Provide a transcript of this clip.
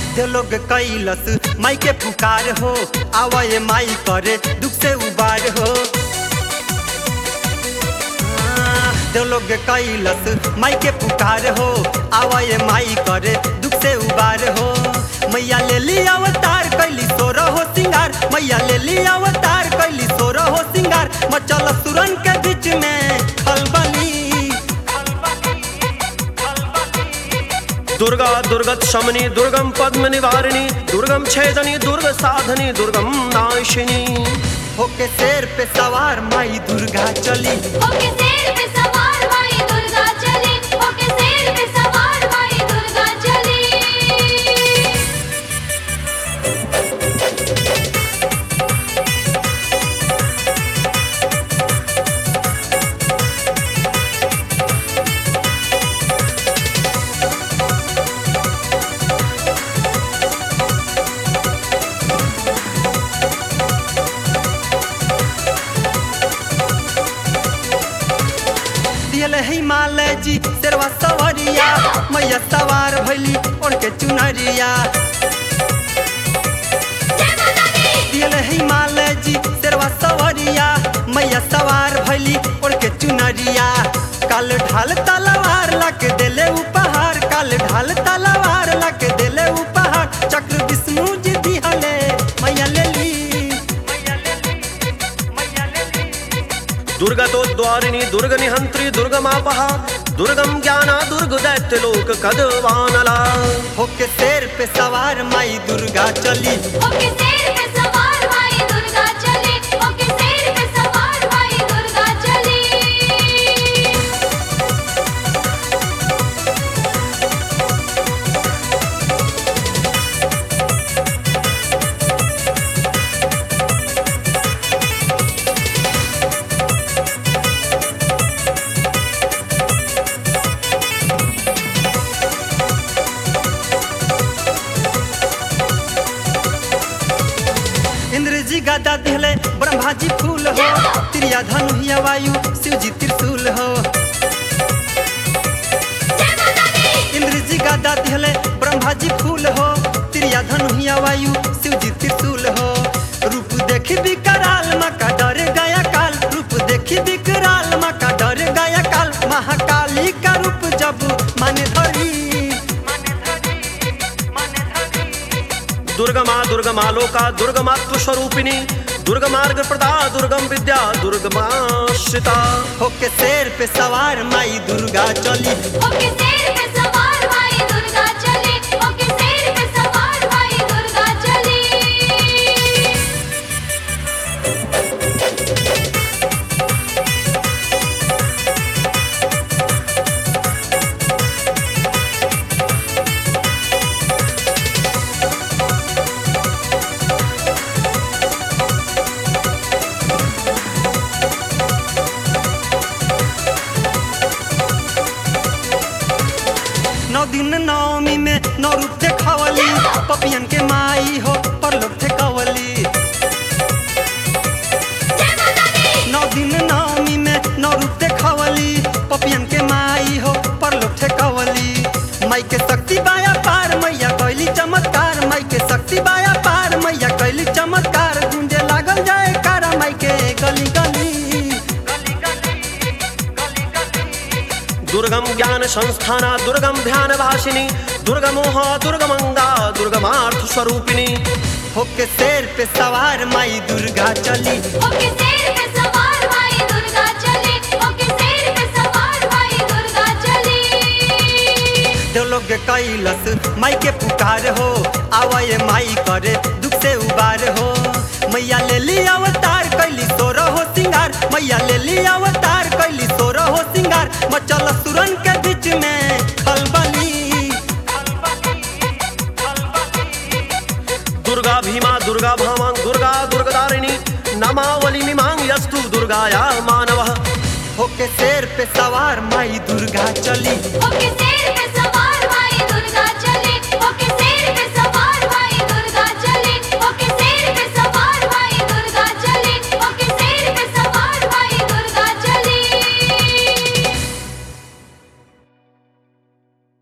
दे लोग कैलस माई के पुकार हो आवे माई करे दुख से उबार हो दे लोग कैलस माई के पुकार हो आवे माई करे दुख से उबार हो मैया ले ली अवतार कैली सोर हो सिंगार मैया ले ली अवतार कैली सोर हो सिंगार मचल सुरन के बीच में खलबली दुर्गा दुर्गत शमनी दुर्गम पद्म निवारिणी दुर्गम छेदनी दुर्ग साधनी दुर्गम नाशिनी होके शेर पे सवार माई दुर्गा चली ओके शेर पे सवार माई दुर्गा चली ओके शेर पे सवार माई दुर्गा चली दियल हिमालय जी शेरवा सवरिया मैया सवार भैली उनके चुनरिया जय माता दी दियल हिमालय जी शेरवा सवरिया मैया सवार भैली उनके चुनरिया काल ढाल तलवार लग देले उपहार काल ढाल तलवार लग देले उपहार चक्र विष्णु जी दिहले मैया ले ली मैया ले ली मैया ले ली दुर्गतो द्वारिणी दुर्ग निहंत्री दुर्गमापहा दुर्गम ज्ञाना दुर्ग दैत्य लोक कदवानला होके शेर पे सवार माई दुर्गा चली ओके शेर पे सवार माई दुर्गा चली ओके शेर पे सवार माई दुर्गा चली इंद्र जी गदा दिहले ब्रह्मा जी फूल हो त्रिया धनु हिया वायु शिव जी त्रिशूल हो जय माता दी इंद्र जी गदा दिहले ब्रह्मा जी फूल हो त्रिया धनु हिया वायु शिव जी त्रिशूल हो रूप देखी विकराल माँ का डर गया काल रूप देखी विकराल माँ का डर गया काल महाकाली का रूप जब माने धरी दुर्गमा दुर्गमालोका दुर्गमात्व स्वरूपिणी दुर्गमार्ग प्रदा दुर्गम विद्या दुर्गमाश्रिता होके शेर पे सवार माई दुर्गा चली ओके शेर पे सवार माई दुर्गा चली ओके शेर पे सवार माई दुर्गा चली नौ दिन नवमी में नौ रूप देखवली पपियन के माई हो परलोक ठेकवली जय माता दी नौ दिन नवमी में नौ रूप देखवली पपियन के माई हो परलोक ठेकवली माई के शक्ति बाया पार मैया कैली चमत्कार माई के शक्ति बाया पार मैया कैली चमत्कार गुंजे लागल जाए कारा माई के गली गली दुर्गम ज्ञान संस्थाना दुर्गम ध्यान भाषिनी दुर्गमोह दुर्गमंगा दुर्गमार्थ स्वरूपिणी होके शेर पे सवार माई दुर्गा चली ओके शेर पे सवार माई दुर्गा चली ओके शेर पे सवार माई दुर्गा चली देवलोग कैलस माई के पुकार हो आवे माई करे दुख से उबार हो मैया ले ली अवतार कैली सोर हो सिंगार मैया ले ली अवतार कैली सोर हो सिंगार मचल सुरन के बीच में खलबली दुर्गा भीमा दुर्गा भामा दुर्गा दुर्गदारिणी नमावली मिमांग यस्तु दुर्गाया मानव होके शेर पे सवार माई दुर्गा चली ओके शेर पे